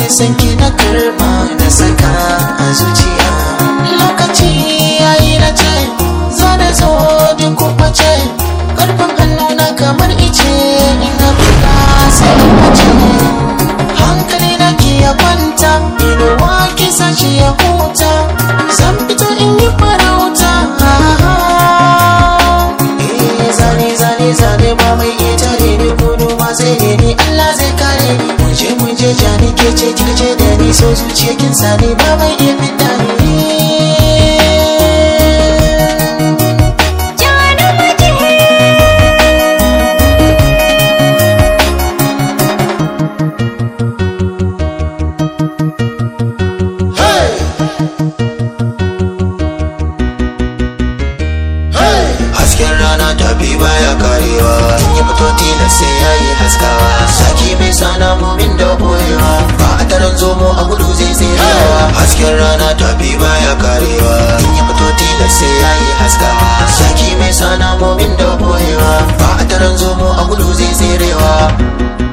san ki na karba na saka a zuciya lokaci yayi na ce za na zo din kuma ce karfin hannuna kamar ice ina fita sai in mace hankali na ki ya kwanta inuwa ki sashi ya huta zan fito in yi farauta eh zane zane zane ba mai iya tare ni gudu ma zai ne ni Allah zai kare ni muje muje jani ke ce kirje da ni so zuciya kin sani ba mai iya fita ni hasken rana tafi baya karewa in ya fito tilas sai ya yi haskawa saki mai sana mumin da boyewa ba a taron zomo a gudu zai tserewa hasken rana tafi baya karewa in ya fito tilas sai ya yi haskawa saki mai sana mumin da boyewa ba a taron zomo a gudu zai tserewa